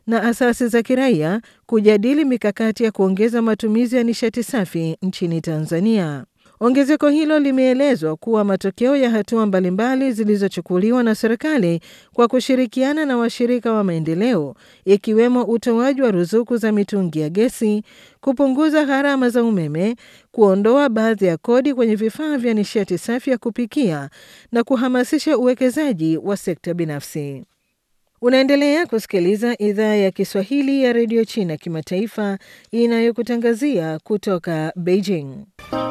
na asasi za kiraia kujadili mikakati ya kuongeza matumizi ya nishati safi nchini Tanzania. Ongezeko hilo limeelezwa kuwa matokeo ya hatua mbalimbali zilizochukuliwa na serikali kwa kushirikiana na washirika wa maendeleo ikiwemo utoaji wa ruzuku za mitungi ya gesi, kupunguza gharama za umeme, kuondoa baadhi ya kodi kwenye vifaa vya nishati safi ya kupikia na kuhamasisha uwekezaji wa sekta binafsi. Unaendelea kusikiliza idhaa ya Kiswahili ya redio China kimataifa inayokutangazia kutoka Beijing.